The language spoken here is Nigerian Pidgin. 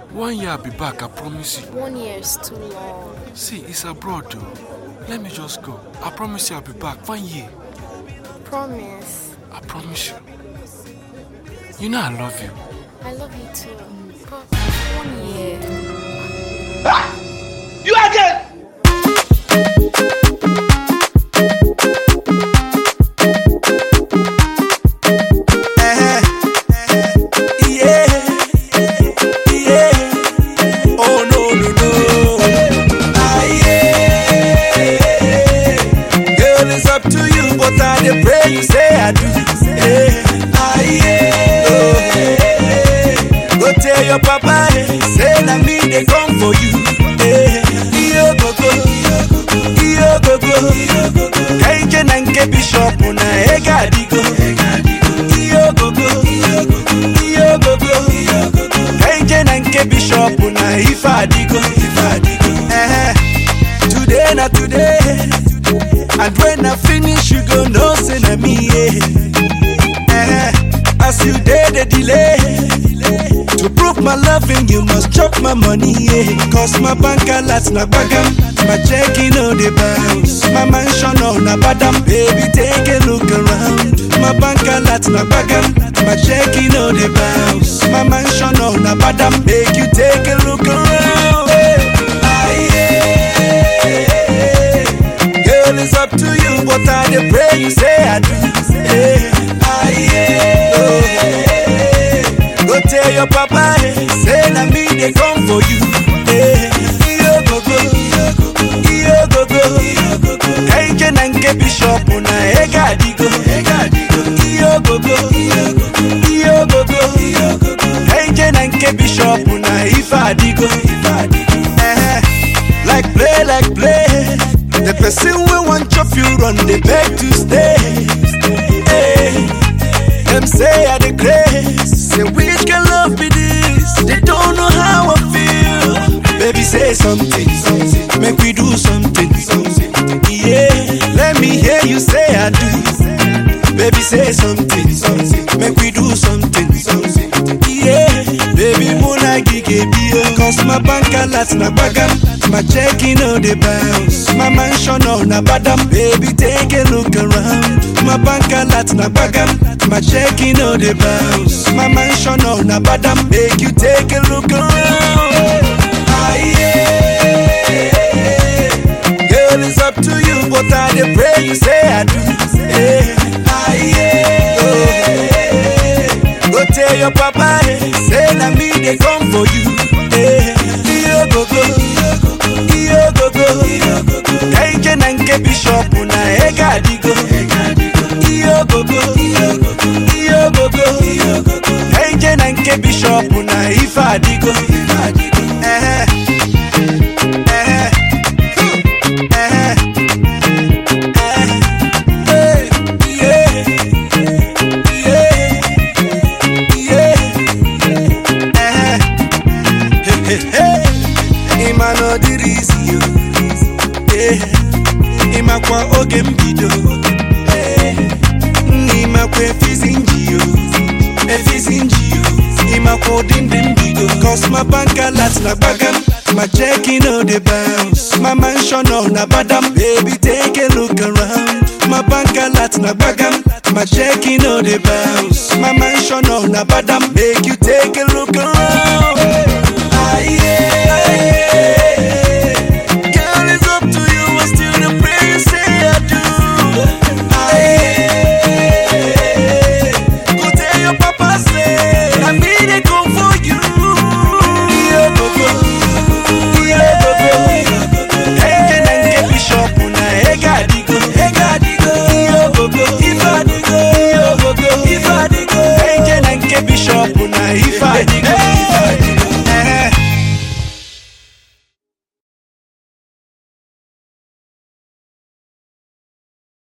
One year I'll be back, I promise you. One year is too long. See, it's abroad though. Let me just go. I promise you I'll be back. One year. Promise. I promise you. You know I love you. I love you too. But one year. You again! Eh, yeah, yeah. Oh no no no. Ah yeah. Girl, it's up to you, but I dey pray you say I do. Eh, ah yeah. Oh, eh. Go tell your papa, eh, say na me dey come for you. Eh, iyo gogo, iyo gogo. Kenje na nke bishop na ega adigo. Iyo gogo, iyo gogo. Kenje na nke bishop na ife adigo. Eh, today na today. And when I finish, you go know say na me. Yeah. Eh, as you dey the delay. To prove my loving, you must chop my money, yeah. Cause my bank alert na bagam, my checking on the bounce. My mansion on na badam, baby, take a look around. My bank alert na bagam, my checking on the bounce. My mansion on na badam, make you take a look around. Hey. Ah, yeah. Girl, it's up to you, but I dey pray you say I do. Hey. Ah, yeah. Oh, hey. Go tell your papa, eh, say na me dey come for you. Eh, iyo gogo, iyo gogo, kenje na nke bishop na ega adigo. Iyo gogo, iyo gogo, kenje na nke bishop na ife adigo. Eh, like play, like play. The person wey wan chop you run dey beg to stay. Eh, Them say I the grace. Say which can love be this? They don't know how I feel. Baby, say something, something. Make we do something, something. Yeah, let me hear you say I do. Baby, say something, something. Make we do something, something. Yeah, baby, muna gige bio. Cause my bank alert na bagam. My checking on the bounce. My mansion on na badam. Baby, take a look around. My bank alert na bagam. My checking on the bounce. My mansion on na badam. Make you take a look around. Ah, yeah. Girl, it's up to you, but I dey pray you say I do. Eh, ah, yeah. Oh, Go tell your papa, eh, say na me dey come for you. Eh, iyo gogo, iyo gogo, kenje na nke bishop na ega adigo. Iyo gogo, iyo gogo, kenje na nke bishop na ife adigo. Eh, eh, eh, eh, yeah, yeah, yeah, eh. ịma na ọ dịrị isi yo Eh, ịmakwa oge mbido Eh, nna ịmakwa efizi nji yo efizi nji yo ịmakwa ụdị ndị mbido cos my bank alert na gbagam my checking on the bounce my mansion on na badam baby take a look around my bank alert na gbagam my checking on the bounce my mansion on na badam make you take a look around Ah, yeah. Girl, it's up to you. I still the pray you say I do. Ah, yeah. Go tell your papa say I need a come for you. Yeah, go, go. Yeah, go, go. Hey, na nke bishop na ega adigo. Ega adigo. Yeah, go, go. Ife adigo. Yeah, go, go. Ife adigo. Hey, na nke bishop na ife adigo.